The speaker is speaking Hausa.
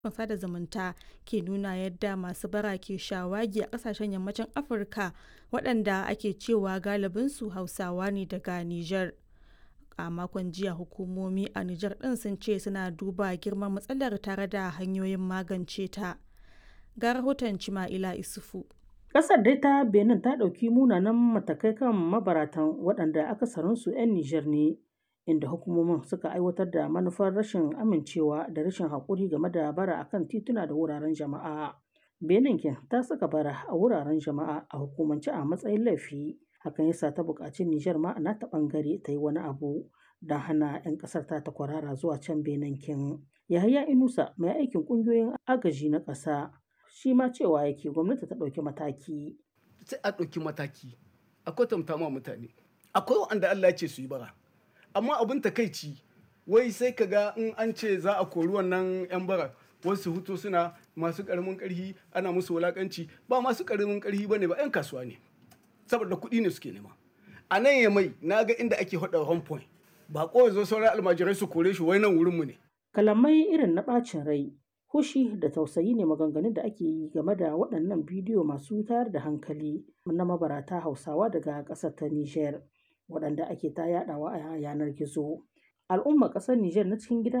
sada zumunta ke nuna yadda masu bara ke shawagi a kasashen yammacin afirka waɗanda ake cewa galibinsu hausawa ne daga nijar a makon jiya hukumomi a nijar ɗin sun ce suna duba girman matsalar tare da hanyoyin magance ta ga rahoton cima'ila isufu Ƙasar dai ta Benin ta ɗauki munanan matakai kan mabaratan waɗanda akasarinsu 'yan Nijar ne, inda hukumomin suka aiwatar da manufar rashin amincewa da rashin haƙuri game da bara a kan tituna da wuraren jama'a. Benin kin ta saka bara a wuraren jama'a a hukumance a matsayin laifi. Hakan yasa ta buƙaci Nijar ma na ta ɓangare ta yi wani abu don hana 'yan ƙasar ta ta kwarara zuwa can Benin kin. Yahaya Inusa mai aikin ƙungiyoyin agaji na ƙasa shi ma cewa yake gwamnati ta ɗauki mataki. Sai a ɗauki mataki, a kwatanta ma mutane. Akwai wanda Allah ya ce su yi bara. Amma abin takaici, wai sai ka ga in an ce za a kori wannan 'yan bara, wasu hutu suna masu ƙaramin ƙarfi ana musu wulaƙanci ba masu ƙaramin ƙarfi ba ne ba 'yan kasuwa ne. Saboda kuɗi ne suke nema. A nan ya mai na ga inda ake haɗa home point. Ba kawai zo sauran almajirai su kore shi wai nan wurinmu ne. Kalamai irin na ɓacin rai Hushi da tausayi ne maganganun da ake yi game da waɗannan bidiyo masu tayar da hankali na mabarata Hausawa daga ƙasar ta Nijar, waɗanda ake ta yaɗawa a yanar gizo. Al'ummar ƙasar Nijar na cikin gida